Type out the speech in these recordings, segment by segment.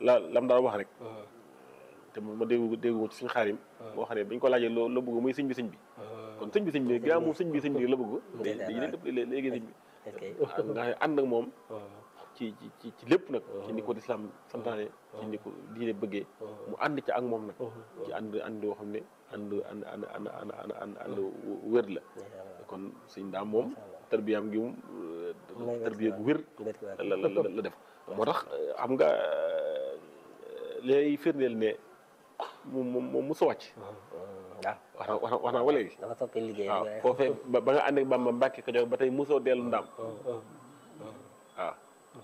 la lam daal wax rek te ma dégg dégg ko ci suñu xaarim boo xam ne bañ ko laajee loo la bëgg muy sëñ bi sëñ bi kon sëñ bi sëñ bi gaa moom sëñ bi sëñ bi la bëgg dañuy def léegi sëñ bi nga xam ne ànd ak moom ci ci ci ci lépp nag ci ni ko lislaam santaane ci ni ko diine bëggee mu ànd ci ak moom nag ci ànd ànd yoo xam ne ànd ànd ànd ànd ànd ànd ànd ànd wér la kon sëñ daam moom tarbiyaam gi moom tarbiya gu wér la la la def moo tax xam nga lay firndeel ne moom moom moom mosu wàcc waaw wax na wax naa wala gi dafa toppee liggéey waaw foofee ba ba nga ànd ak Bamba Mbàkke Kajoor ba tey mosoo dellu ndaam waaw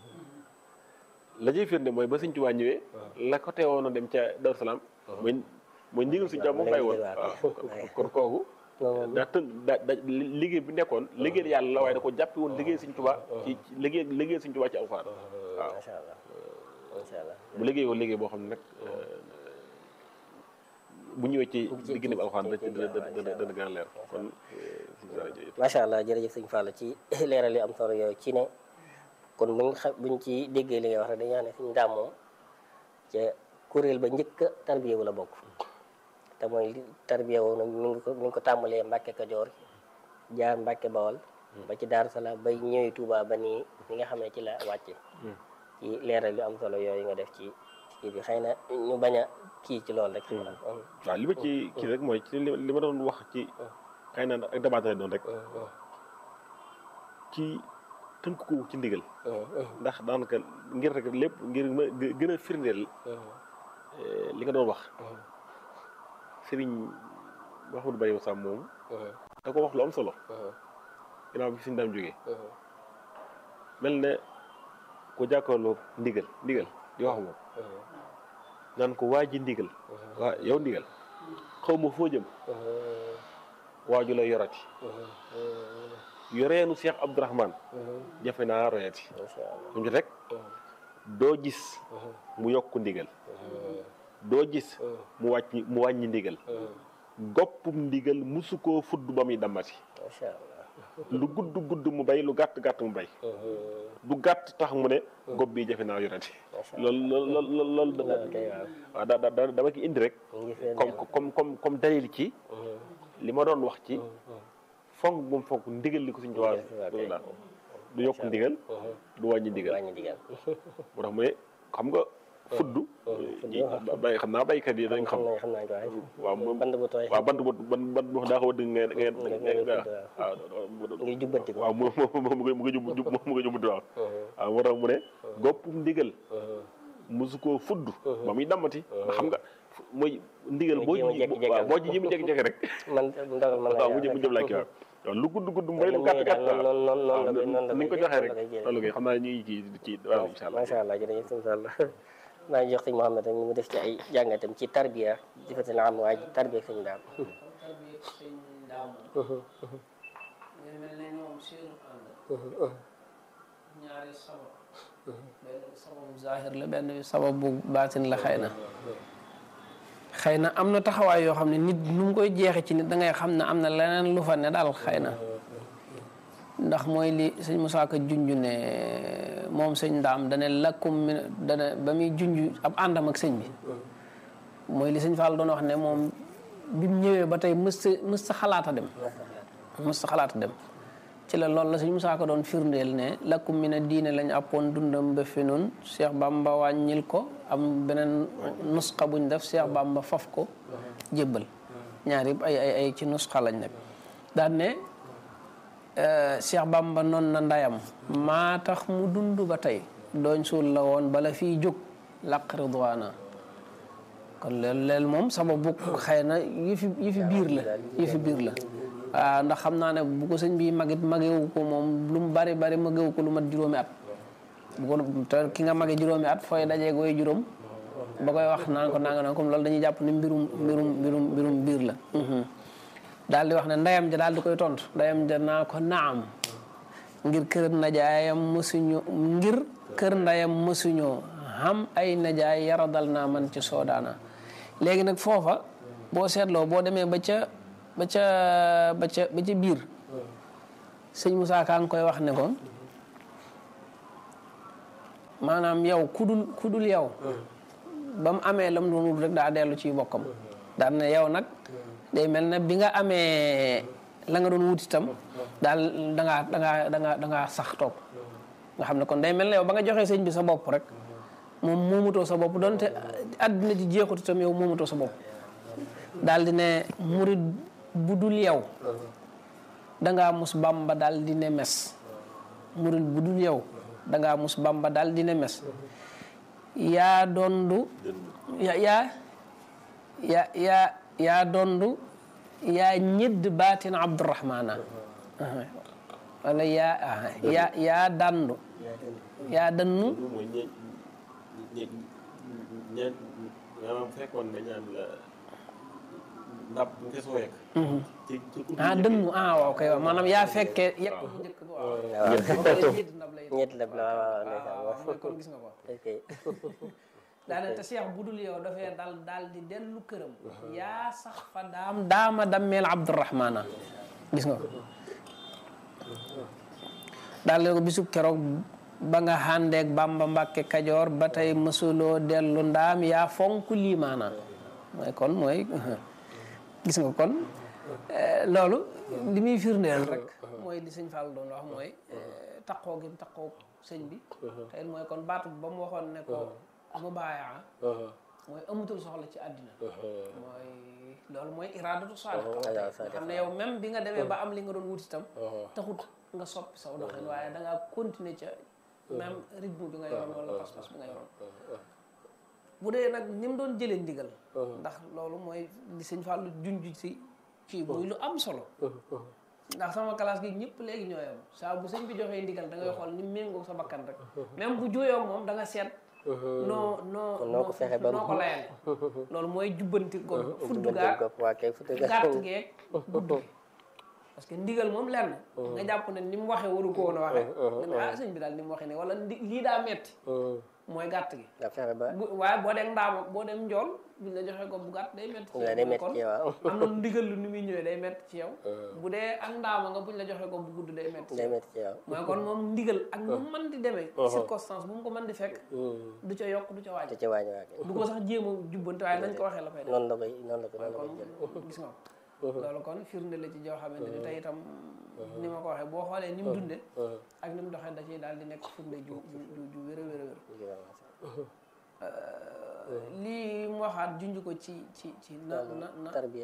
la ciy firnde mooy ba Sëñ Tuubaa ñëwee la ko teewoon a dem ca Daaru Salaam mooy mooy ndigal Sëñ Tuubaa moom bàyyi woon waaw kon kooku daa tën da da liggéey bi nekkoon liggéey yàlla la waaye da ko jàppi woon liggéey Sëñ Tuubaa ci liggéey liggéey Sëñ Tuubaa ci alxuraan waaw macha allah macha allah mu liggéey woon liggéey boo xam ne nag bu ñëwee ci diggante bi alxuraan dana dana dana gën a leer kon macha allah jërëjëf sëñ Fall ci leeral yu am solo yooyu ci ne kon buñ xa buñ ci déggee li nga wax rek dañuy wax ne suñu daam moom ca kuréel ba njëkk a tarbiya wu la bokk te mooy li tarbiya woo nag mi ngi ko mi ngi ko tàmbalee Mbàkke Kajoor jaar Mbàkke Bawol ba ci Daaru Salaam bay ñëwee Touba ba nii li nga xam ne ci la wàcce ci leeral yu am solo yooyu nga def ci kii bi xëy na ñu bañ a kii ci loolu rek waaw li ma ci kii rek mooy ci li ma doon wax ci xëy na ak dabaatale doon rek ci tënk ko ci ndigal ndax daanaka ngir rek lépp ngir ma gën a firndeel li nga doon wax sëriñ Mouhamadou Bari Sam moom da ko wax lu am solo ginnaaw bi suñu daam jógee mel ne ko jàkkaarloo ndigal ndigal di wax moom naan ko waa ji ndigal waa yow ndigal xaw ma foo jëm waaju la yorati yoreenu Cheikh Abdourahman jafe naa royati mu ci rek doo gis mu yokk ndigal doo gis mu wàññi mu wàññi ndigal goppum ndigal musu koo fudd ba muy dammati lu gudd gudd mu bay lu gàtt gàtt mu bay du gàtt tax mu ne gopp bi jafe naa yorati loolu loolu loolu loolu waaw da da dama ki indi rek comme comme comme comme dalil ci li ma doon wax ci fonk bu mu fonk ndigal li ko suñu tubaab daal du yokk ndigal du wàññi ndigal moo tax mu ne xam nga fudd bay xam naa baykat yi dañ xam waaw moom band bu tooy waaw bant bu ban bant bu daa ko dëgg ngeen ngeen waaw ngi jubbanti ko waaw mu mu mu mu nga jub jub mu nga jubbanti waaw waaw moo tax mu ne goppum ndigal musu koo fudd ba muy dammati ndax xam nga mooy ndigal boo waaw boo ci ji mu jékki-jékki rek man ndogal man waaw mu jëm mu jëm laa kii waaw waaw lu gudd gudd mbay lu gàtt gàtt waaw waaw ni nga ko joxee rek loolu kay xam naa ñu ngi ci ci waaw incha allah macha allah jërëjëf sëñ Fall maa ngi jox sëñ Mouhamed rek mu def ci ay jàngatam ci tarbiya jëfati la am waaye tarbiya sëñ daam tarbiya sëñ daam nga mel ne ñoom seenu ànd ñaari sabab benn sababu zahir la benn sababu baatin la xëy na xëy na am na taxawaay yoo xam ne nit nu mu koy jeexe ci nit da ngay xam ne am na leneen lu fa ne daal xëy na ndax mooy li sëñ Moussa Ka junj ne moom sëñ ndaam dane lakkum mi dane ba muy junj ab àndam ak sëñ bi mooy li sëñ Fall doon wax ne moom bi mu ñëwee ba tey mës sa mës sa xalaata dem mës sa xalaata dem ci la loolu la sëñ Moussa Ka doon firndeel ne lakkum mi ne diine lañ appoon dundam ba fi noonu Cheikh Bamba wàññil ko am beneen nusxa buñ def Cheikh Bamba faf ko jébbal ñaar yëpp ay ay ay ci nusxa lañ nekk daan ne Cheikh Bamba noon na ndayam maa tax mu dund ba tey dooñ suul la woon bala fii jóg laq ridwaana kon loolu leel moom sababu xëy na yëfi yëfi biir la yëfi biir la waaw ndax xam naa ne bu ko sëñ bi magit magewu ko moom lu mu bari bari magewu ko lu mat juróomi at bu ko te ki nga mage juróomi at fooy dajee gooy juróom ba koy wax naan ko nanga naan comme loolu dañuy jàpp ni mbirum mbirum mbirum mbirum biir la daal di wax ne ndeyam ja daal di koy tontu ndeyam ja naa ko naam ngir kër najaayam mësuñu ngir kër ndeyam mësuñoo xam ay najaay yaradal naa man ci soodaana léegi nag foofa boo seetloo boo demee ba ca ba ca ba ca ba ca biir sëñ Moussa Ka ngi koy wax ne ko maanaam yow kudul kudul yow ba mu amee lam doon wut rek daa dellu ci bokkam daan ne yow nag day mel ne bi nga amee la nga doon wut itam daal da ngaa da ngaa da ngaa da ngaa sax toog nga xam ne kon day mel ne yow ba nga joxee sëñ bi sa bopp rek moom moomutoo sa bopp donte àddina ji jeexut itam yow moomutoo sa bopp daal di ne murid bu dul yow dangaa mus bamba daal di ne mes murid bu dul yow dangaa mus bamba daal di ne mes yaa dondu ya yaa ya yaa yaa dondu yaa ñëdd baatin abdurahmana wala yaa yaa yaa dandu yaa dannu mooy ñe ñe ñe maanaam fekkoon nga ñaan la ndab bu nga soo yegg ci ci ku ah dënnu ah waaw kay waaw maanaam yaa fekkee yekk bu njëkk ba waaw ñett ndab lay ñett la waaw waaw ndeysaan waaw mooy kon gis nga ko ok daane te Cheikh bu dul yow dafay dal daal di dellu këram yaa sax fa daam daama dammeel abdurahmana gis nga ko daal di ko bisu keroog ba nga xàndeeg bamba mbàkke kajoor ba tey mësuloo dellu ndaam yaa fonk liimaana mooy kon mooy gis nga kon eh, loolu li muy firndeel rek mooy li sëñ Fall doon wax mooy eh, taqoo gi mu taqoo sëñ bi te it mooy kon baatu ba mu waxoon ne ko mu baayaa mooy amutul soxla ci àddina mooy loolu mooy iraadatu saadiq waaw nga xam ne yow même bi nga demee ba am li nga doon wut itam taxut nga soppi saw doxin waaye da ngaa continuer ca même rythme bi nga yoroon wala pas-pas bi nga yoroon bu dee nag ni mu doon jëlee ndigal ndax loolu mooy li sëñ Fallou junj si ci muy lu am solo ndax sama classe gi ñëpp léegi ñoo yam saa bu sëñ bi joxee ndigal da ngay xool ni mu méngoo sa bakkan rek même bu juyoo moom da nga seet noo noo noo ko fexe ba noo ko layale loolu mooy jubbanti ko fudd gaa waa kay futu gàtt geeg gudd gi parce que ndigal moom lenn nga jàpp ne ni mu waxee waru ko woon a waxee nga ne ah sëñ bi daal ni mu waxee ne wala ndi lii daa metti mooy gàtt gi nga fexe ba bu waaye boo dem ndaama boo dem njool buñ la joxee ko bu gàtt day metti ci nga yow day mooy métti kon ci waaw am na ndigal lu ni muy ñëwee day metti ci yow bu dee ak ndaama nga buñ la joxee ko bu gudd day metti ci day yow métti ci yow mooy kon moom ndigal ak nu mu mën di demee circonstance bu mu ko mën di fekk du ca yokk du ca te wàññi ci wàññi waa kay du ko sax jéem a jubbante waaye nañ ko waxee la fay def noonu la koy noonu la koy noonu la koy jël kon gis nga ko loolu kon firnde la ci joo xamante ni tey itam ni ma ko waxee boo xoolee ni mu dunde ak ni mu doxee da ciy daal di nekk firnde ju ju ju ju wér a wér a wér lii mu waxaat junj ko ci ci ci na na na tarbiya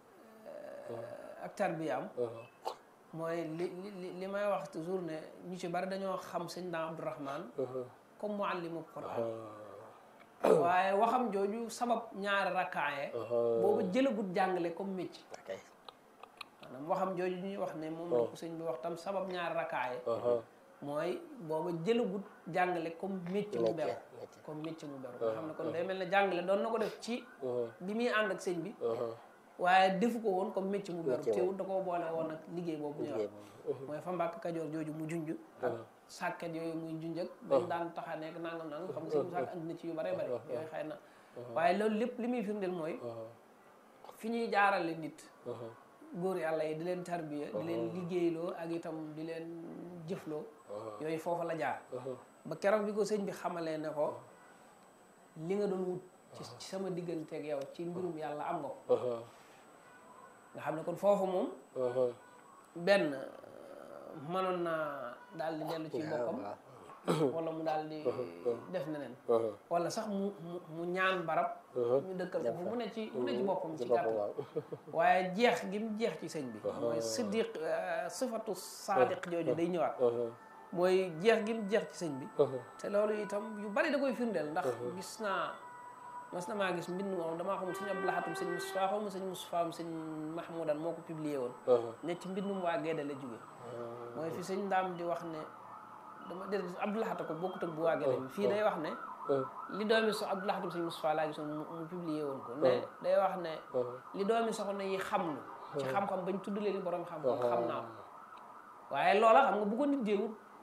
ak tarbiyaam mooy li li li may wax toujours ne ñu ci bari dañoo xam sëñ Ndaam Abdourahman comme muallimu Quran waaye waxam jooju sabab ñaari rakkaaye boobu jëlagut jàngale comme métier ok maanaam waxam jooju ñuy wax ne moom la ko sëñ bi wax tam sabab ñaari rakkaaye mooy booba jëlagut jàngale comme métier mu beru métier. comme métier mu beru nga xam ne kon day mel ne jàngale doon na ko def ci bi muy ànd ak sëñ bi waaye defu ko woon comme métier mu beru Métier teewul da koo boole woon ak liggéey boobu ñuy liggéey wax mooy fa mbàkk kajoor jooju mu junj ak sàkket yooyu muy junj ak dañ daan taxa nekk nangam nangam xam nga sëñ bi sàkk andi na ci yu bare bare yooyu xëy na waaye loolu lépp li muy firndeel mooy fi ñuy jaarale nit góor yàlla yi di leen tarbiya di leen liggéeyloo ak itam di leen jëfloo yooyu foofu la jaar ba keroog bi ko sëñ bi xamalee ne ko li nga doon wut ci ci sama digganteeg yow ci mbirum yàlla am nga ko nga xam ne kon foofu moom benn mënoon naa daal di dellu ci boppam wala mu daal di def neneen wala sax mu mu mu ñaan barab ñu dëkkal ko fu mu ne ci mu ne ci boppam ci gàttal waaw waaye jeex gi mu jeex ci sëñ bi mooy siddiq sifatu saadiq jooju day ñëwaat mooy jeex gi mu jeex ci sëñ bi te loolu itam yu bari da koy firndeel ndax gis naa mas na maa gis mbind moom damaa xamul sëñ Abdou Lahatum sëñ Moustapha xaw ma sëñ Moustapha am sëñ Mahmoudan moo ko publié woon ne ci mbindum waa Gédé la jóge mooy fi sëñ ndaam di wax ne dama dé Abdou Lahata ko bokkut ak bu waa Gédé bi fii day wax ne li doomi so Abdou Lahatum sëñ Moustapha laa gisoon mu mu publié woon ko ne day wax ne li doomi soxna yi xam lu ci xam-xam bañ tudd leen borom xam-xam xam naa ko waaye loola xam nga bu ko nit déewut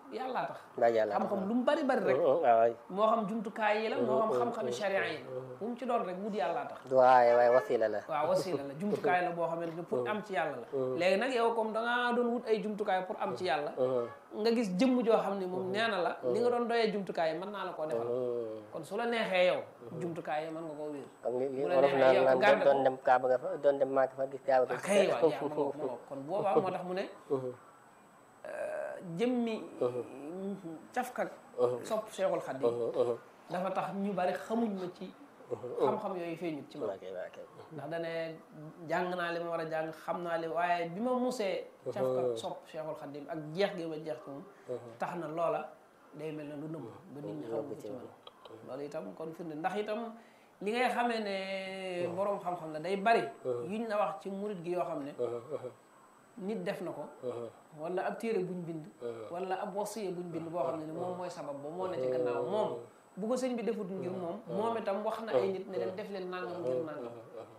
yàllaa tax mbaa yàlla xam-xam lu mu bari bari rek waaw waay moo xam jumtukaay yi la moo xam xam-xami sharia yi la bu mu ci doon rek wut yàllaa tax du waaye waaye wasila la waaw wasila la jumtukaay la boo xamante ne pour am ci yàlla la léegi nag yow comme da ngaa doon wut ay jumtukaay pour am ci yàlla nga gis jëmm joo xam ne moom nee na la li nga doon doyee jumtukaay yi mën naa la koo defal kon su la neexee yow jumtukaay yi mën nga koo wér comme li li bu la wolof neexee naan yow naan garde doon ko. dem kaaba nga fa doon dem maaka fa gis kaaba ah kay waaw yaa ma ngoog ma ngoog kon boobaa moo tax mu ne jëmmi cafkak sopp Cheikhul Khadim dafa tax ñu bari xamuñ ma ci xam-xam yooyu feeñut ci man ok ok ndax dane jàng naa li ma war a jàng xam naa li waaye bi ma musee cafkak sopp Cheikhul Khadim ak jeex gi ma jeex ci moom tax na loola day mel ne lu nëbb ba nit ñi xamuñ ko ci man loolu itam kon firnde ndax itam li ngay xamee ne boroom xam-xam la day bari yuñ la wax ci murit gi yoo xam ne nit def na ko wala ab téere buñ bind wala ab wasiya buñ bind boo xam ne ni moom mooy sabab ba moo ne ci gannaaw moom bu ko sëñ bi defut ngir moom moom itam wax na ay nit ne leen def leen nangam ngir nangam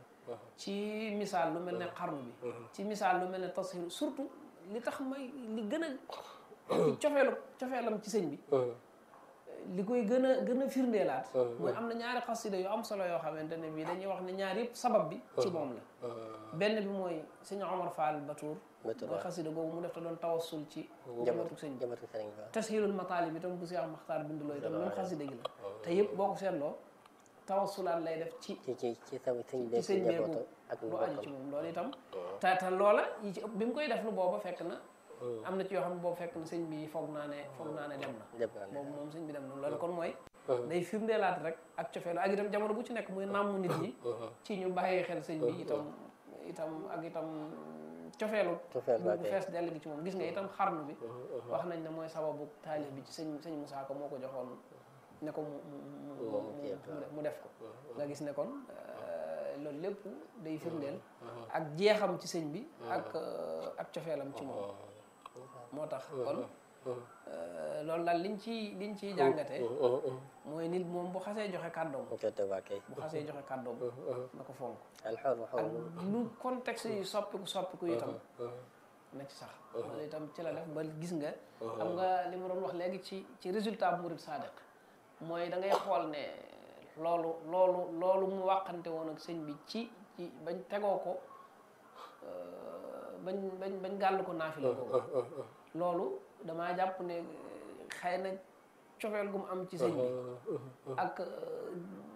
ci misaal lu mel ne xarnu bi ci misaal lu mel ne tasxiir surtout li tax may li gën a ci cofeelu cofeelam ci sëñ bi li koy gën a gën a firndeelaat mooy am na ñaari xasida yu am solo yoo xamante ne bii dañuy wax ne ñaar yëpp sabab bi ci moom la benn bi mooy sëñ Omar Fall Batour Batour, mooy xasida googu mu def te doon tawassul ci njabootu sëñ bi jëmatu sëriñ fa tashilul mataalib itam bu Seex Maxtaar binduloo itam même xasida gi la te yëpp boo ko seetloo tawassulaat lay def ci ci ci ci sa sëñ ci bi sëñ njabootu beeku ak lu lu aju bokkam ci moom loolu itam te te loola yi ci ëpp bi mu koy def lu booba fekk na am na ci yoo xam ne boobu fekk na sëñ bi foog naa ne foog naa ne dem na lépp naa ne boobu moom sëñ bi dem na loolu kon mooy day firndeelaat rek ak cofeelu ak itam jamono bu ci nekk muy nàmm nit ñi ci ñu bàyyi xel sëñ bi itam itam ak itam cofeelu Cofeel bu ba bu kay. fees dell gi ci moom gis nga itam xarnu bi wax nañ ne mooy sababu taalif bi ci sëñ sëñ Moussa Ka moo ko joxoon ne ko mu mu mu mu Moom mu kii mu- mu def ko nga gis ne kon euh, loolu lépp day firndeel ak jeexam ci sëñ bi ak euh, ak cofeelam ci moom moo tax kon euh, loolu daal liñ ci liñ ciy jàngatee mooy nit moom bu xasee joxe kàddoom ok te waa kay bu xasee joxe kàddoom na ko fonk alxor ak xor lu contexte yi soppiku soppiku itam na ci sax loolu itam ci la def ba gis nga xam nga li ma doon wax léegi ci ci résultat bu murid sadiq mooy da ngay xool ne loolu loolu loolu mu wàqante woon ak sëñ bi ci ci bañ tegoo ko euh, bañ bañ bañ gàll ko naafila ko loolu damaa jàpp ne xëy na cofeel gu mu am ci sëñ bi ak euh,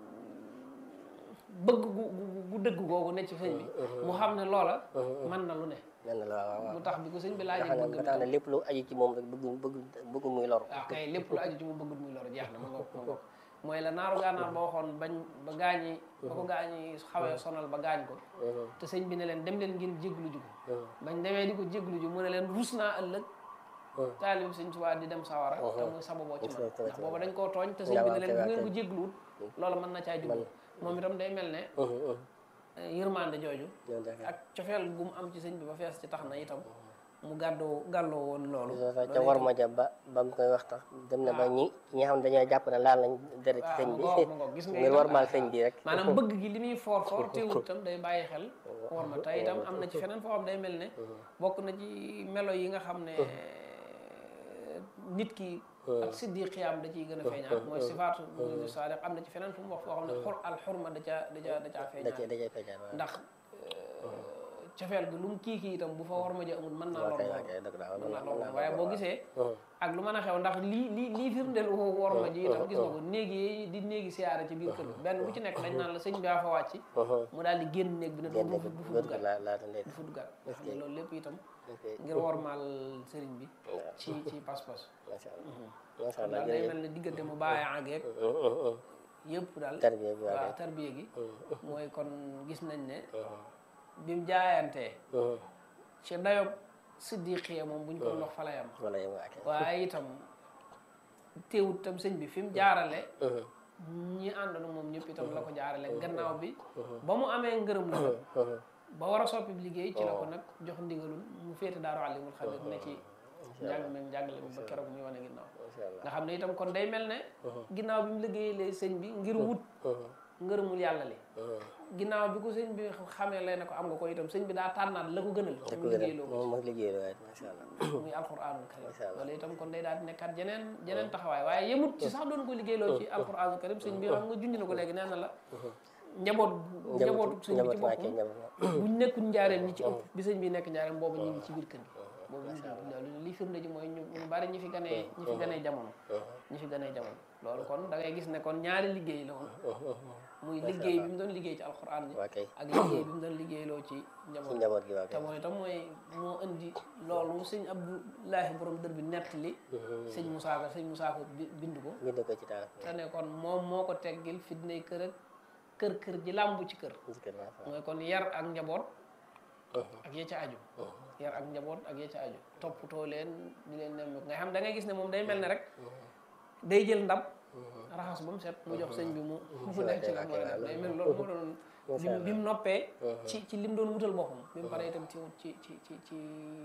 bëgg gu gu- gu dëgg googu ne ci sëñ bi mu xam ne loola mën na lu ne nen na la waaw waaw mu tax bi ko sëñ bi nga laajee xam ne bëgg ba tax na lépp lu aju ci moom rek bëgg bëgg bëgg muy lor waaw kay lépp lu aju ci mu bëggut muy lor jeex na ma ngoog ma ngoog mooy la naaru gànnaar ba waxoon bañ ba gaañi ba ko gaañi xawee sonal ba gaañ ko te sëñ bi ne leen dem leen ngeen jéglu ji ko bañ demee di ko jéglu ji mu ne leen rus naa ëllëg taalib sëñ Tuubaa di dem sawara te muy sababoo ci man ndax booba dañ koo tooñ te sëñ bi ne leen bu ngeen ko jégluwut loola mën na caa jublu moom itam day mel ne yërmande jooju ñoom dafa ak cofeel gu mu am ci sëñ bi ba fees ci tax na itam mu gàddoo gàlloo woon loolu ca war ma ja ba ba mu koy wax tax dem na ba ñi ñi nga xam ne dañoo jàpp ne laal nañ dara ci sëñ bi waaw ma ngoog gis nga ngir itam warmaal sëñ bi rek maanaam bëgg gi li muy foor foor teewul itam day bàyyi xel war ma tey itam am na ci feneen foo xam day mel ne bokk na ci melo yi nga xam ne nit ki ak siddiqiyaam da ciy gën a feeñaat mooy sifaatu muridu saadiq am na ci feneen fu mu wax foo xam ne xur al xurma da caa da caa da caa da cee feeñaat da cee feeñaat waaw ndax cofeel gi lu mu kii kii itam bu fa war ma ja amul mën naa lor kay loolu waa kay dëgg la waaw mën naa mën lor naa loolu waaye boo gisee ak lu mën a xew ndax lii lii lii firndeel woo war ma ji itam gis nga ko néegi yi di néegi siyaare ci biir kër gi benn bu ci nekk dañ naan la sëñ bi aa fa wàcc mu daal di génn néeg bi ne du génn du du fa bët duggaat laa laata ndey du fa duggaat nga xam ne loolu lépp itam ok ngir wormaal sëriñ bi ci ci pas-pas macha allah macha kon allah daal day jërëjëf mel ne diggante mu bàyyi àggeeg yëpp daal tarbiya bi waa waaw tarbiya gi mooy kon gis nañ ne bi mu jaayantee ci dayob siddiqiya moom buñ ko doon wax fa lay am wala yow waa kay waaye itam teewut tam sëñ bi fi mu jaarale ñi àndoon moom ñëpp itam la ko jaarale gannaaw bi ba mu amee ngërëm la nag ba war a soppi liggéey ci la ko nag jox ndigalul mu féete daaru alimul xabir ne ci njàng meeg njàngale mi ba keroog muy wane ginnaaw macha allah nga xam ne itam kon day mel ne ginnaaw bi mu liggéeyee sëñ bi ngir wut ngërëmul yàlla li ginnaaw bi ko sëñ bi xamee lay ne ko am nga ko itam sëñ bi daa tànnaat la ko gënal da ko mu gën a liggéeyloo ko moom mooy liggéey waaye macha allah muy alquranul karim Masha Allah. loolu itam kon day daal di nekkaat jeneen jeneen taxawaay waaye yemut ci sax doon ko liggéeyloo ci alquranul karim sëñ bi xam nga junj na ko léegi nee na la njaboot njabootu sëñ bi ci njaboot boppam njaboot buñ nekkul njaareem ñi ci ëpp bi sëñ bi nekk njaareem boobu ñu ngi ci biir kër gi boobu ñu ngi loolu li firnde ji mooy ñu ñu bari ñi fi ganee ñi fi ganee jamono ñi fi ganee jamono loolu kon da ngay gis ne kon ñaari liggéey la woon muy liggéey bi mu doon liggéey ci alquran bi waa kay ak liggéey bi mu doon liggéeyloo ci ci njaboot njaboot gi waa te kay mooy itam mooy moo indi loolu sëñ Abdoulahi borom dër bi nettali sëñ Moussa Ka sëñ Moussa Ka bi- bind ko bind ko ci taal te ne kon moom moo ko teggil fitnay kër ak kër kër ji làmbu ci kër ci kër macha allah mooy kon yar ak njaboot ak ya ca aju yar ak njaboot ak ya ca aju toppatoo leen di leen nem nga xam da ngay gis ne moom day mel ne rek day jël ndab raxas ba mu set mu jox sëñ bi mu mu nekk ci la mu war a def day mel loolu moo doon bi mu bi mu noppee ci ci lim doon wutal boppam bi mu paree itam ci ci ci ci ci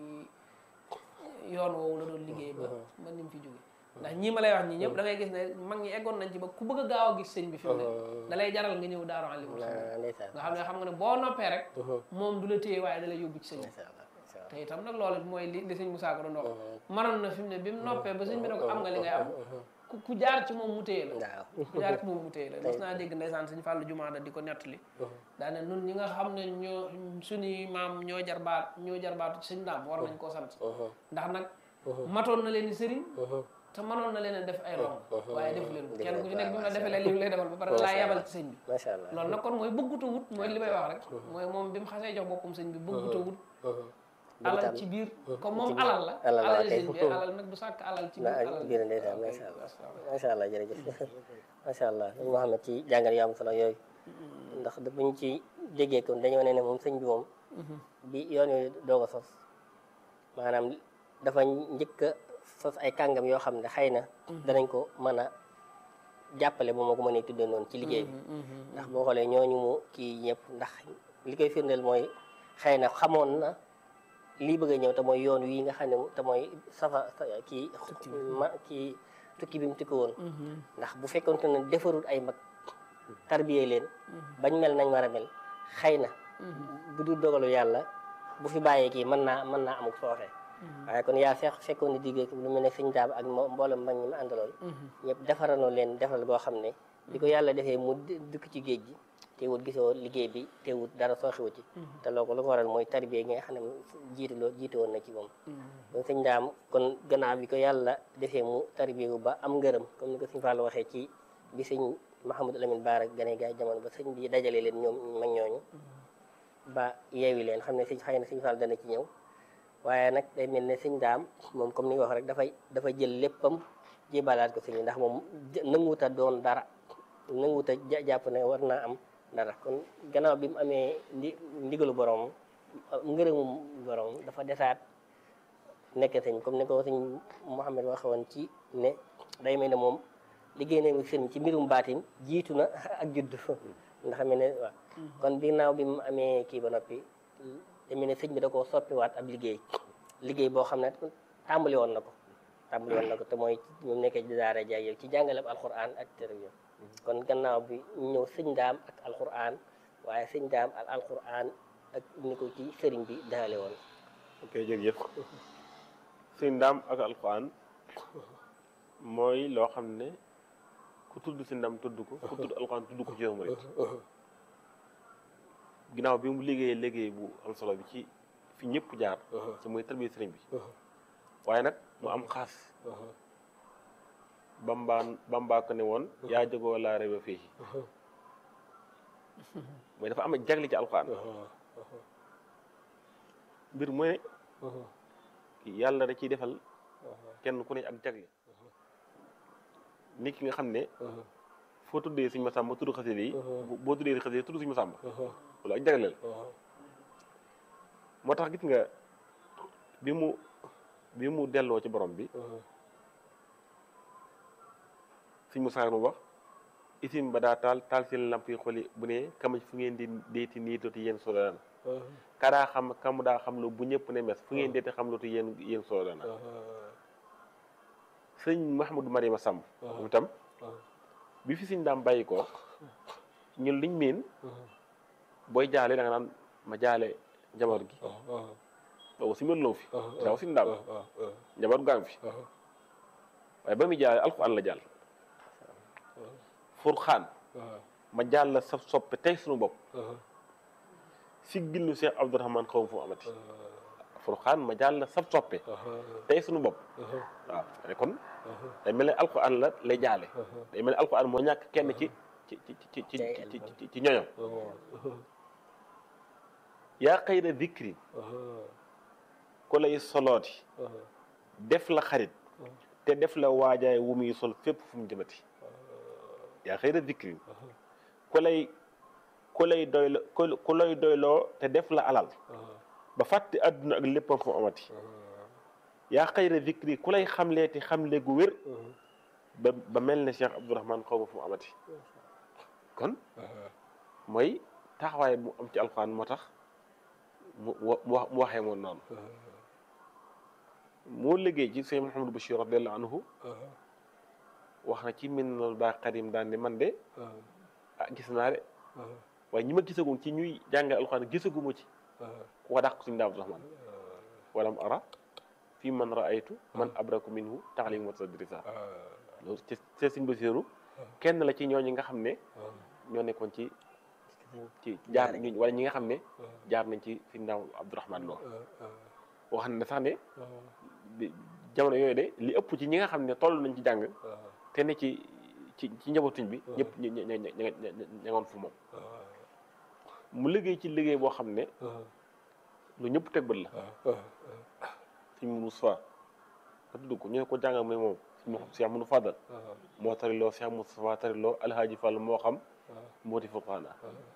yoon woowu la doon liggéey ba ba ni mu fi jóge ndax ñii ma lay wax ñii ñëpp da ngay gis ne mag ñi eggoon nañ ci ba ku bëgg a gaaw a gis sëñ bi fi mu ne da lay jaral nga ñëw daaru alimul xam ah ndeysaan nga xam ne xam nga ne boo noppee rek moom du la téye waaye da lay yóbbu ci sëñ bi macha allah macha allah te itam nag loolu mooy li li sëñ Moussa ko doon wax maroon na fi mu ne bi mu noppee ba sëñ bi ne ko am nga li ngay am ku ku jaar ci moom mu téye la waaw ku jaar ci moom mu téye la mos naa dégg ndeysaan sëñ Fallou Jumaada di ko nettali daane nun ñi nga xam ne ñoo suñuy maam ñoo jarbaat ñoo jarbaatu ci sëñ daam war nañ koo sant ndax nag matoon na leen i sëriñ te mënoon na leen a def ay romb waaye defu leen ko kenn ku ci nekk bi mu la defee leen li mu lay defal ba pare laa yabal ci sëñ bi macha allah loolu nag kon mooy bëgguta wut mooy li may wax rek mooy moom bi mu xasee jox boppam sëñ bi bëgguta wut alal ci biir comme moom alal la alal la, alal kay. sëñ bi alal nag du sàkk alal ci biir na alal biir ndeysaan macha allah waaw. macha allah jërëjëf macha allah li nga xam ne ci jàngal yu am solo yooyu ndax da buñ ci déggee kon dañoo ne ne moom sëñ bi moom bi yoon yooyu doog a sos maanaam dafa njëkk a sos ay kàngam yoo xam ne xëy na danañ ko mën a jàppale bu ma ko mënee tuddee noonu ci liggéey bi ndax boo xoolee ñooñu mu kii ñëpp ndax li koy firndeel mooy xëy na xamoon na lii bëgg a ñëw te mooy yoon wi nga xam ne te mooy safa sa- kii ma kii tukki bi mu tukki woon ndax bu fekkonte ne defarul ay mag tarbiyee leen bañ mel nañ war a mel xëy na bu dul dogalu yàlla bu fi bàyyee kii mën naa mën naa amuk sooxe waaye kon yaa fekk fekkoon ni diggee lu mel ne sëñ daab ak mo- mboolem mag ñi ma àndaloon ñëpp defaranoo leen defal boo xam ne bi ko yàlla defee mu di- dëkk ci géej gi teewut gisoo liggéey bi teewut dara sooxiwu ci te loo ko lu ko waral mooy tarbiya gi nga xam ne jiitu loo jiitu woon na ci moom kon sëñ daam kon gannaaw bi ko yàlla defee mu tarbiya wu ba am ngërëm comme ni ko sëñ Fallou waxee ci bi sëñ Mahamadou Lamine Baara gane gaay jamono ba sëñ bi dajale leen ñoom mag ñooñu ba yeewi leen xam ne sëñ xëy na sëñ Fall dana ci ñëw waaye nag day mel ne sëñ daam moom comme ni nga wax rek dafay dafa jël léppam jébalaat ko sëñ bi ndax moom nanguwut a doon dara nanguwut a ja- jàpp ne war naa am dara kon gannaaw bi mu amee ndi ndigalu borom ngërëmum borom dafa desaat nekk sëñ comme ni ko sëñ Mouhamed waxoon ci ne day mel ne moom liggéey nañu sëñ ci mbirum baatin jiitu na ak juddu ndax mel ne waaw kon ginnaaw bi mu amee kii ba noppi day mel ne sëñ bi da koo soppiwaat ab liggéey liggéey boo xam ne tàmbali woon na ko tàmbali woon na ko te mooy ñu nekkee ci daara jaay yow ci jàngale alxuraan ak tere yow kon gannaaw bi ñu ñëw sëñ daam ak alxuraan waaye sëñ daam ak alxuraan ak ni ko ci sëriñ bi daale woon ok jërëjëf sëñ ndaam ak alquran mooy loo xam ne ku tudd si ndam tudd ko ku tudd alquran tudd ko ci yow murit ginnaaw bi mu liggéeyee liggéey bu am solo bi ci fi ñëpp jaar ci muy tarbiya sëriñ bi waaye nag mu am xaas bambaan bambaa ko ne woon yaa jógoo laa réew fii mooy dafa am jagle ci alquran mbir mu ne yàlla da ciy defal kenn ku ne ak jagle nit ki nga xam ne foo tuddee suñ masamba tudd xasida yi boo tuddee xasida yi tudd suñ masamba loolu ak jagle la moo tax gis nga bi mu bi mu delloo ci borom bi suñ musaa mu wax isim ba daa taal taal seen lamp yi xoli bu ne kamaj fu ngeen di deeti nii dooti yéen solo kadaa xam kam daa xam lu bu ñëpp ne mes fu ngeen deeti xam lu tu yéen yéen solo dana sëñ Mahamadou Mariama Samb moom itam bi fi sëñ daam bàyyi ko ñun liñ miin booy jaale da nga naan ma jaale njaboot gi boobu si mel loo fi daaw si ndaam njaboot gaa ngi fi waaye ba muy jaale alxuraan la jàll furxaan ma jàll la sa soppe tey suñu bopp si gillu Cheikh Abdourahman xaw ma fu mu amati furxaan ma jàll la sa soppe tey suñu bopp waaw mais kon day mel ne alxuraan la lay jaale day mel ne alxuraan moo ñàkk kenn ci ci ci ci ci ci ci ci ñoñom yaa xayra dikri ku lay solooti def la xarit te def la waajaay wu muy sol fépp fu mu jëmati yaa xayra dikri ku lay ku lay doylo ku lay doyloo te def la alal ba fàtte àdduna ak léppam fu mu amati yaa xayra dikri ku lay xamleeti xamle gu wér ba ba mel ne Cheikh Abdourahman xaw ma fu mu amati kon mooy taxawaay mu am ci alxuraan moo tax mu mu waxee moom noonu moo liggéey ci sëñ Mouhamadou Bachir radiallahu anhu wax na ci Minanul Baaqil Qadiim daan ne man de ah gis naa de waaye ñi ma gisagum ci ñuy jàngal alxuraan gisaguma ci ku ko dàq suñu daa Abdourahman walam ara fii man raaytu man abraku minhu taalim wa tadrisa loolu ci ci sëñ Basiru kenn la ci ñooñu nga xam ne ñoo nekkoon ci ci jaar ñu wala ñi nga xam ne jaar nañ ci sëñ daa Abdourahman loo wax na sax ne jamono yooyu de li ëpp ci ñi nga xam ne toll nañ ci jàng te ne ci ci ci njabootuñ bi ñëpp ñu ñu ñu ñu ngoon fu moom mu liggéey ci liggéey boo xam ne lu ñëpp teg bët la suñ Moussa nga tudd ko ñu ne ko jàngal mooy moom suñu Cheikh Mounou Fadal moo tariloo Cheikh Moustapha tariloo Alhaaji Fall moo xam moo ti furqaana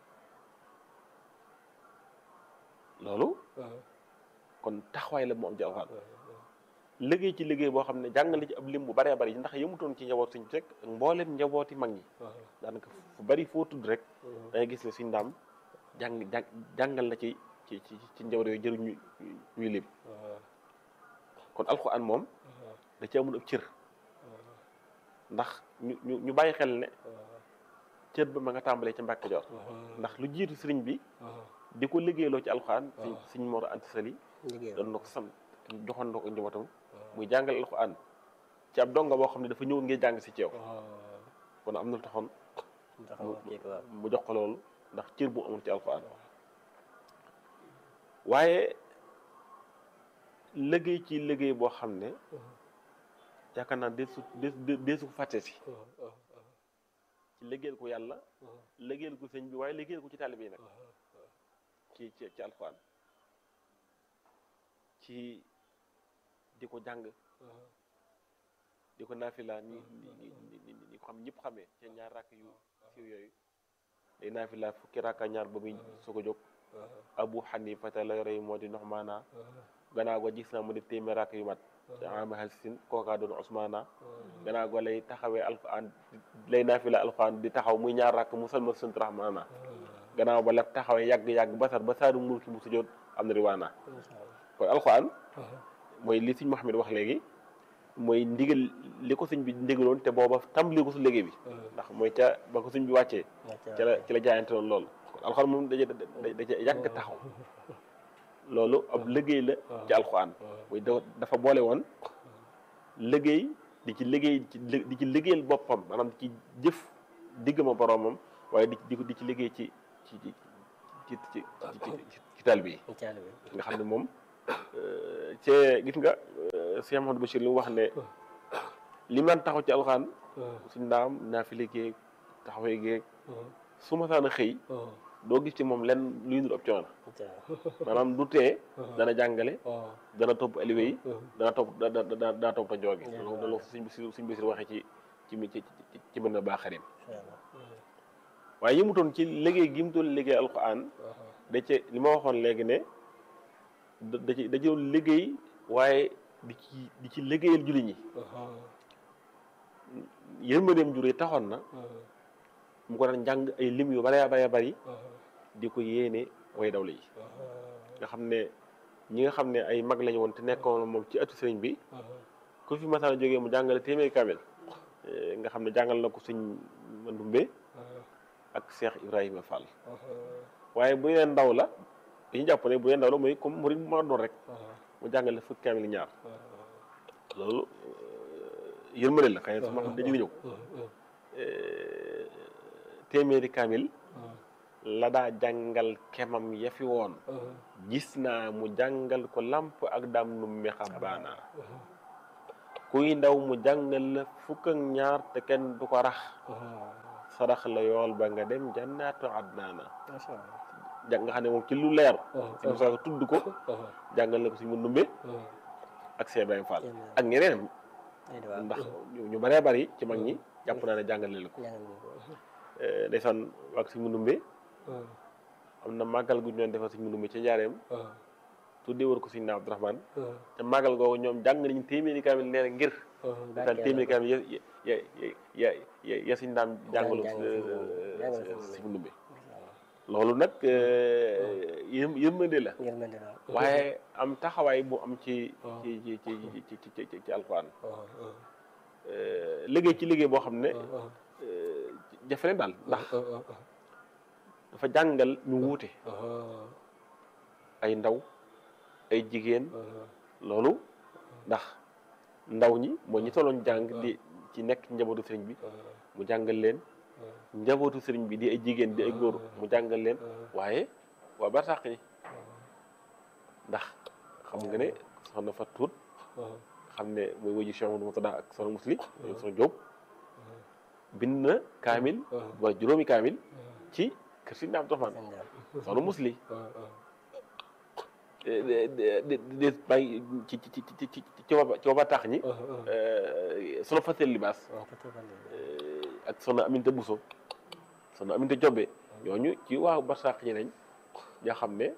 loolu kon taxawaay la mu am ci alxuraan liggéey ci liggéey boo xam ne jàngale ci ab lim bu bëree bëri ndax yëmutoon ci njaboot suñ rek mboolem njabooti mag ñi daanaka fu bëri foo tudd rek da ngay gis ne suñ ndaam jàng jàngal na ci ci ci ci njaboot yooyu jëruñ ñu ñuy lim kon alxuraan moom da ci amul ab cër ndax ñu ñu ñu bàyyi xel ne cër ba ma nga tàmbalee ci Mbàkke Kajoor ndax lu jiitu sëriñ bi di ko liggéeyloo ci alxuraan suñ suñ Mor Anta Sali doon na ko sant joxoon na ko njabootam muy jàngal alxuraan ci ab donga boo xam ne dafa ñëw ngir jàng si ceew kon am na lu taxoon mu jox ko loolu ndax cër bu amoon ci alxuraan waaye liggéey ci liggéey boo xam ne yaakaar naa deesu deesu ko fàtte si ci liggéeyal ko yàlla liggéeyal ko sëñ bi waaye liggéeyal ko ci taalibe yi nag ci ci ci alxuraan ci di ko jàng di ko naafila ni ni ni ni ko xam ñëpp xamee ci ñaar rakk yu siiw yooyu day naafila fukki rakka ñaar ba muy soog a jóg abu xanifata la yore moo di noxmaana gannaaw go gis naa mu def téeméer rakk yu mat te ama halsin kookaa doon osmaana gannaaw go lay taxawee alquran lay naafila alquran di taxaw muy ñaar rakk mu salmal sunt rahmaana gannaaw ba lef taxawee yàgg-yàgg basar ba saadu mulki mu sujjoot am na riwaana kon alquran mooy li sëñ Mouhamed wax léegi mooy ndigal li ko sëñ bi ndigaloon te booba tàmbali ko su liggéey bi ndax mooy ca ba ko sëñ bi wàccee ci la ci la jaayante loon loolu kon alxuraan moom daje daje yàgg taxaw loolu ab liggéey la ci alxuraan mooy dafa boole woon liggéey di ci liggéey di ci liggéeyal boppam maanaam di ci jëf digg ma boroomam waaye di di di ci liggéey ci ci ci ci ci ci taalibe yi nga xam ne moom cee gis nga Cheikh Mouhamadou Bachir li mu wax ne li man taxaw ci alxaan suñ ndaam naa fi liggéey taxawee géeg su ma saan a xëy doo gis ci moom lenn luy nur ab coono maanaam du tee dana jàngale dana topp aliwe yi dana topp dana topp ta jooge loolu suñ suñ Bachir waxee ci ci ci ci mën na baax xarim waaye yi mu toon ci liggéey gi mu doon liggéey alxaan da ci li ma waxoon léegi ne da ci da ci doon liggéey waaye di ci di ci liggéeyal julli ñi yërmandeem jur yi taxoon na mu ko daan jàng ay lim yu bare bare bari di ko yéene way dawle yi nga xam ne ñi nga xam ne ay mag lañu woon te nekkoon moom ci ëttu sëriñ bi ku fi masaana jógee mu jàngale téeméeri kaamel nga xam ne jàngal na ko suñ mandumbe ak Cheikh Ibrahima Fall waaye bu dee ndaw la dañuy jàpp ne bu dee ndaw la mooy comme murid mu ma doon rek mu jàngale fukki kaamil ñaar loolu yërmande la xëy na su ma xam dañu ñëw téeméeri kaamil la daa jàngal kemam ya fi woon gis naa mu jàngal ko làmp ak daam nu mexa baana kuy ndaw mu jàngal la fukk ak ñaar te kenn du ko rax sarax la yool ba nga dem jannaatu adnaana jàng nga xam ne moom ci lu leer si Musaa Ka tudd ko jàngal na ko si mu numbe ak Cheikh Ibrahima Fall ak ñeneen ndax ñu bëree bëri ci mag ñi jàpp naa ne jàngale la ko ndeysaan ak si mu numbe am na màggal gu ñu doon defal si mu numbe ca njaareem tuddee war ko si na Abdourahmane te màggal googu ñoom jàng nañu téeméeri kaamil nee na ngir daal téeméeri kaamil ya ya ya ya ya si ndaam jàngalu si mu numbe loolu nag yë yërmande la waaye am taxawaay bu am ci ci ci ci ci ci ci alxuraan liggéey ci liggéey boo xam ne jafe ne daal ndax dafa jàngal ñu wuute ay ndaw ay jigéen loolu ndax ndaw ñi mooy ñi tolloon jàng di ci nekk njabootu sëriñ bi mu jàngal leen njabootu sëriñ bi di ay jigéen di ay góor mu jàngal leen waaye waa barsàq yi ndax xam nga ne soxna fa tuut xam ne mooy wëju Cheikh Amadou Moutada ak soxna Musli soxna Jóob bind na kaamil wala juróomi kaamil ci kër si Abdou Rahman soxna Musli de bàyyi ci ci ci ci ci ci waba tax ñi soxna Fatel Libaas ak soxna Aminta Bousso soxna Aminta Jobbe ñooñu ci waaw barsàq ñi nañ ñoo xam ne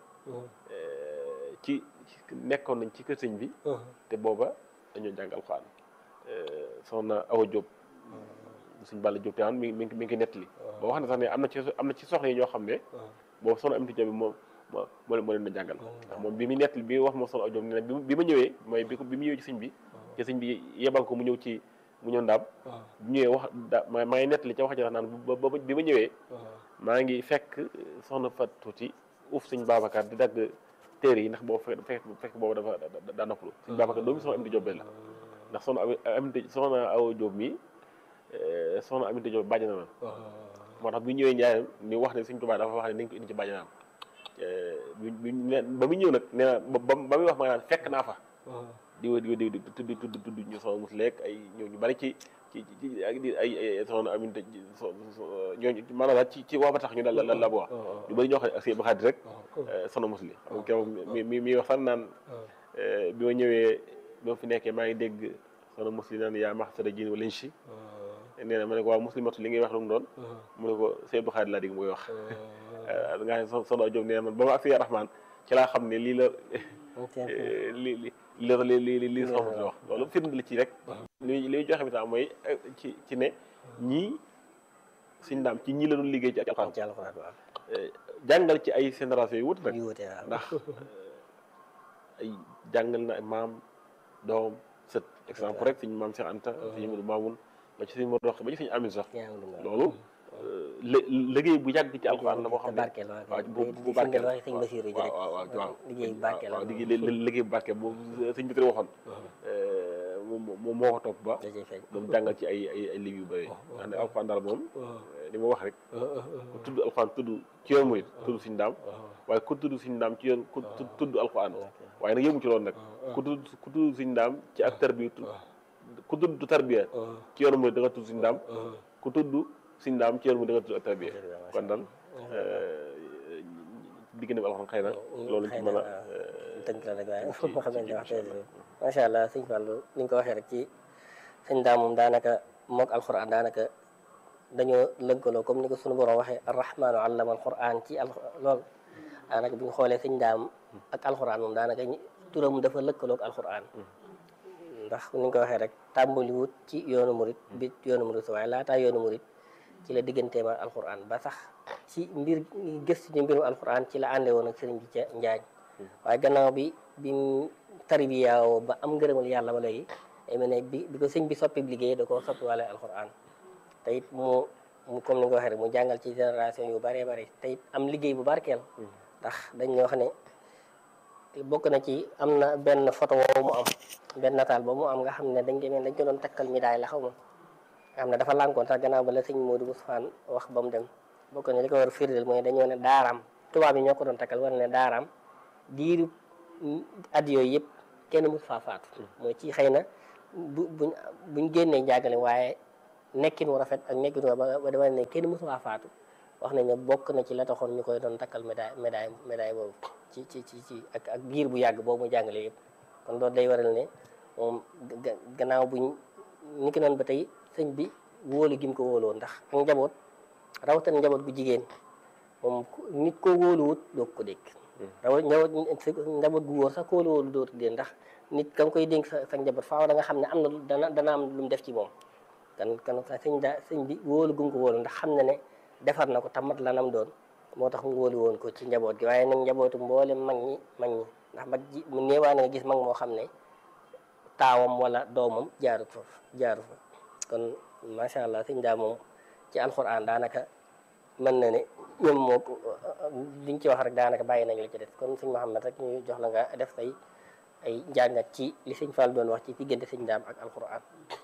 ci nekkoon nañ ci kër sëñ bi te booba dañoo jàng alxuraan soxna Awa Diop suñ Balla Diop te an mi mi mi ngi nettali boo wax ne sax ne am na ci am na ci soxna yi ñoo xam ne boobu soxna Aminta Jobbe moom moo moo leen na jàngal ndax moom bi mu nettali bi wax moom soxna Awa Diop ne bi ma ñëwee mooy bi bi mu ñëwee ci sëñ bi te sëñ bi yebal ko mu ñëw ci mu ñëw ndaam bu ñëwee wax da maa ngi nettali ca wax ji naan ba bi ma ñëwee maa ngi fekk soxna Fat tuuti uuf sëñ Babacar di dagg téere yi ndax boobu fekk fekk boobu dafa daa noppalu sëñ Babacar doomu soxna Aminta Jóob la ndax soxna Aminta soxna Awa Jóob mi soxna Aminta Jóob bàjjanam moo tax bu ñëwee Njaaréem ni wax ne sëñ Tuubaa dafa wax ne nañ ko indi ci bàjjanam bi ba mu ñëw nag nee na ba ba muy wax ma naan fekk naa fa di wa di wa di tudd tudd tudd ñu soxna mus lekk ay ñëw ñu bari ci ci ci ak di ay soxna Aminta ñooñu maanaam daal ci ci waa ba tax ñu daal la la bu wax ñu bari ñoo xam ne ak seen xarit rek soxna mus li xam nga mi mi mi wax fan naan bi ma ñëwee bi ma fi nekkee maa ngi dégg soxna mus li naan yaa maxsara jin wala si nee na ma ne ko waaw muslimatu li ngay wax lu mu doon mu ne ko seen xarit laa dégg muy wax nga xam ne soxna Jóob nee na man ba ma ak Rahmaan ci laa xam ne lii la li li li li li li soxna si wax loolu firnde la ci rek li li joxe bi tam mooy ci ci ne ñii suñ daam ci ñii la doon liggéey ci alxuraan ci alxuraan waaw jàngal ci ay génération yu wut nag yu wute waaw ndax ay jàngal na maam doom sët exemple rek suñu maam Cheikh Anta suñu Modou Mamoun ba ci suñu Modou Rox ba ci suñu Amin sax loolu liggéey bu yàgg ci alxuraan la boo xam ne barkeel waaw bu bu barkeel wax sëñ Basiru ji rek waaw waaw waaw liggéey bu barkeel waaw liggéey liggéey bu barkeel boobu sëñ bi waxoon moom moo ko topp ba da cay feeñ doon jàngal ci ay ay ay liggéey yu bëri ndax ne alxuraan daal moom li ma wax rek ku tudd alxuraan tudd ci yoon murit tudd suñu daam waaye ku tudd suñu daam ci yoon ku tudd alxuraan waaye nag yëmu ci loolu nag ku tudd ku tudd suñu daam ci ak tarbiya ku tudd tarbiya ci yoon murit da nga tudd suñu daam ku tudd suñu daam ci yoon murit da nga tudd ak tarbiya kon daal diggante bi alxuraan xëy na loolu ci mën a tënk la rek waaye moo xam ne wax macha allah sëñ Fallou ni nga ko waxee rek ci sëñ daam moom daanaka mook alxuraan daanaka dañoo lënkaloo comme ni ko suñu borom waxee arrahmaanu allama alquran ci al lool daanaka bi ñu xoolee sëñ daam ak alquran moom daanaka turam dafa lëkkaloo ak alquran ndax ni nga ko waxee rek tàmbali wut ci yoonu murit bi yoonu murit waaye laataa yoonu murit ci la digganteem ak alquran ba sax ci mbir gëstu ci mbirum alquran ci la ànde woon ak sëriñ bi ca njaañ waaye gannaaw bi bi tarbiyaawoo ba am ngërëmal yàlla ba léegi day mel ne bi bi ko sëñ bi soppi liggéey da koo soppi wàlle alquran te it mu mu comme ni nga waxee rek mu jàngal ci génération yu bëree bëri te it am liggéey bu barkeel ndax dañ wax ne bokk na ci am na benn photo woowu mu am benn nataal ba mu am nga xam ne dañ demee dañ ko doon takkal médaille la xaw ma nga xam ne dafa lànkoon sax gannaaw ba la sëñ Modou Moustapha wax ba mu dem bokk na li ko war a firndeel mooy dañoo ne daaraam tubaab yi ñoo ko doon takkal war ne daaraam diiru at yooyu yëpp kenn mus faa faatu mooy ci xëy na bu buñ buñ génnee njàngale waaye nekkin wu rafet ak nekkin wu ba dama ne kenn mus faa faatu wax nañ ne bokk na ci la taxoon ñu koy doon takkal médaille médaille médaille boobu ci ci ci ci ak ak biir bu yàgg boobu mu jàngale yëpp kon loolu day waral ne moom gannaaw buñ ni ki noonu ba tey sëñ bi wóolu gi mu ko wóoloon ndax ak njaboot rawatina njaboot gu jigéen moom nit ko wóoluwut doo ko dégg rawat njaboot njaboot gu wóor sax ko wóolu wóolu dootu dégg ndax nit ka nga koy dénk sa sa njaboot faaw da nga xam ne am na dana dana am lu mu def ci moom kan kan sa sëñ da sëñ bi wóolu gu mu ko wóolu ndax xam na ne defar na ko tamat lanam doon moo tax mu wóolu woon ko ci njaboot gi waaye nag njabootu mboolem mag ñi mag ñi ndax mag ji mu néewaa nga gis mag moo xam ne taawam wala doomam jaarut foofu jaaru fa kon macha allah sëñ daa moom ci alxuraan daanaka mën na ne ñoom moo liñ ci wax rek daanaka bàyyi nañ la ci def kon sëñ Mouhamed rek ñu jox la nga def say ay njàngat ci li sëñ Fall doon wax ci diggante sëñ daam ak alxuraan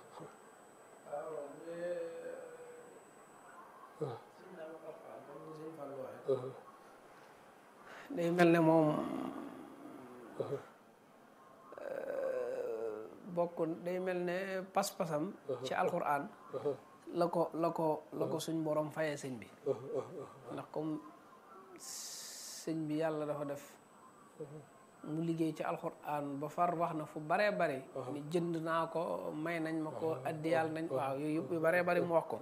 day mel ne moom bokk day mel ne pas-pasam ci alxuraan la ko la ko la ko suñ borom fayee sëñ bi ndax comme sëñ bi yàlla dafa def mu liggéey ci alxuraan ba far wax na fu baree bari ni jënd naa ko may nañ ma ko addiyal nañ waaw yooyu yëpp yu baree bari mu wax ko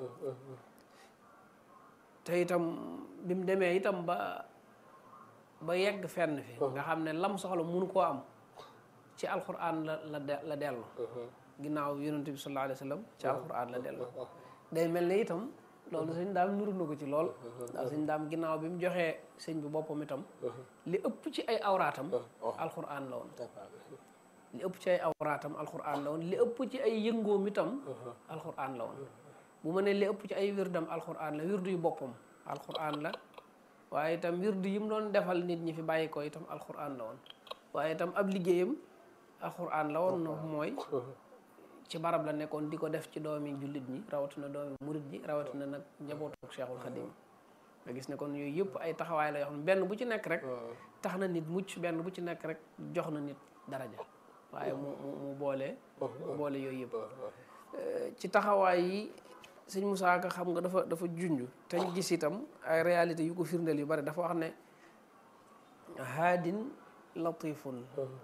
te itam bi mu demee itam ba ba yegg fenn fi nga xam ne lam soxla munu koo am ci alxuraan la la la dellu ginnaaw yonent bi sallallahu alayhi wa sallam ci alxuraan la dellu day mel ne itam loolu sëñ daam nuru na ko ci lool ndax sëñ daam ginnaaw bi mu joxee sëñ bi boppam itam li ëpp ci ay awraatam alxuraan la woon li ëpp ci ay awraatam alxuraan la woon li ëpp ci ay yëngoom itam alxuraan la woon bu ma ne li ëpp ci ay wirdam alxuraan la wirdu yu boppam alxuraan la waaye itam wirdu yi mu doon defal nit ñi fi bàyyi ko itam alxuraan la woon waaye itam ab liggéeyam alxuraan la woon mooy ci barab la nekkoon di ko def ci doomi jullit ñi rawatina doomi murit ji rawatina nag njabootu Cheikhul Khadim nga gis ne kon yooyu yëpp ay taxawaay la yoo xam ne benn bu ci nekk rek tax na nit mucc benn bu ci nekk rek jox na nit daraja waaye mu mu mu boole boole yooyu yëpp ci taxawaay yi sëñ Moussa Ka xam nga dafa dafa junj te ñu gis itam ay réalité yu ko firndeel yu bari dafa wax ne haadin latifun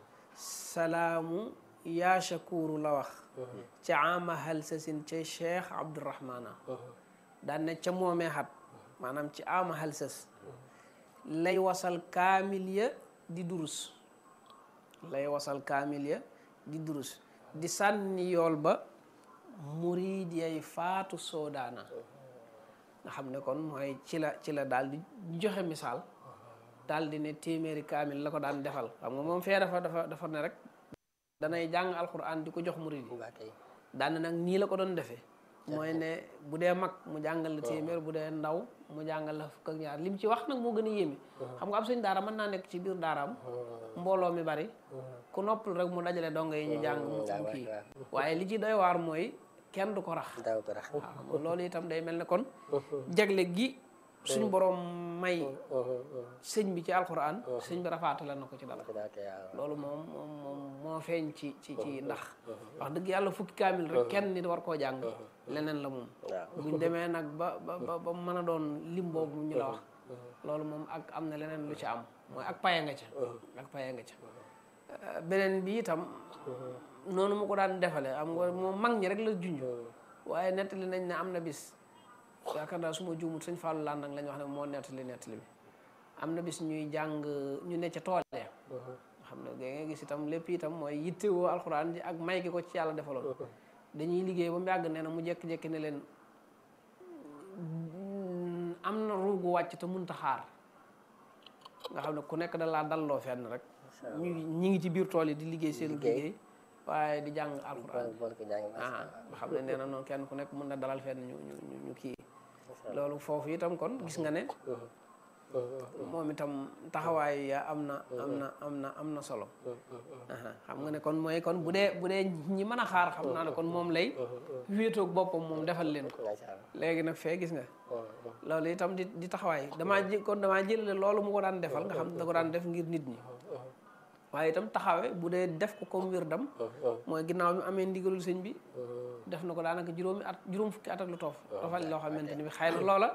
salaamu yaa shakuru la wax ca ama halsasin ca cheikh abdourahmana daan ne ca moomee xat maanaam ci ama halsas lay wasal kaamil ya di durus lay wasal kaamil ya di durus di sànni yool ba murid yay faatu soodaana nga xam ne kon mooy ci la ci la daal di joxe misaal daal di ne téeméeri kaamil la ko daan defal xam nga moom fee dafa dafa dafa ne rek danay jàng alxuraan di ko jox murid yi daan nag nii la ko doon defee mooy ne bu dee mag mu jàngal la téeméer bu dee ndaw mu jàngal la fukk ak ñaar lim ci wax nag moo gën a yéeme xam nga am suñ daara mën naa nekk ci biir daaraam mbooloo mi bari ku noppal rek mu dajale donga yi ñu jàng mu kii waaye li ci doy waar mooy kenn du ko rax waaw loolu itam day mel ne kon jagle gi suñ borom may sëñ bi ci alxuraan sëñ bi rafaatale na ko ci dara loolu moom moom moom moo feeñ ci ci ci ndax wax dëgg yàlla fukki kaamil rek kenn nit war koo jàng leneen la moom buñ demee nag ba ba ba mën a doon lim boobu ñu la wax loolu moom ak am na leneen lu ci am mooy ak paye nga ca ak paye nga ca beneen bi itam noonu mu ko daan defale am nga moom mag ñi rek la junj waaye nettali nañ ne am na bis yaakaar naa su ma juumut sëñ Fallou Landang lañ wax ne moo nettali nettali bi am na bis ñuy jàng ñu ne ca tool ya xam ne ga nga gis itam lépp itam mooy yittewoo alxuraan ji ak may gi ko ci yàlla defaloon dañuy liggéey ba mu yàgg nee na mu jékki-jékki ne leen am na ruugu wàcc te munta xaar nga xam ne ku nekk da laa dalloo fenn rek ñu ñi ngi ci biir tool yi di liggéey seen liggéey waaye di jàng alxuraan ah nga xam ne nee na noonu kenn ku nekk mën na dalal fenn ñu ñu ñu kii loolu foofu itam kon gis nga ne moom itam taxawaay ya am na am na am na am na solo aha xam nga ne kon mooy kon bu dee bu dee ñi mën a xaar xam naa ne kon moom lay wéetoog boppam moom defal leen ko macha allah léegi nag fee gis nga loolu itam di di taxawaay damaa ji kon damaa jëlale loolu mu ko daan defal nga xam ne da ko daan def ngir nit ñi waaye itam taxawe bu dee def ko comme wér dam mooy ginnaaw bi amee ndigalul sëñ bi def na ko daanaka juróomi at juróom fukki at ak lu toof tofal loo xamante ni bi xëy na loola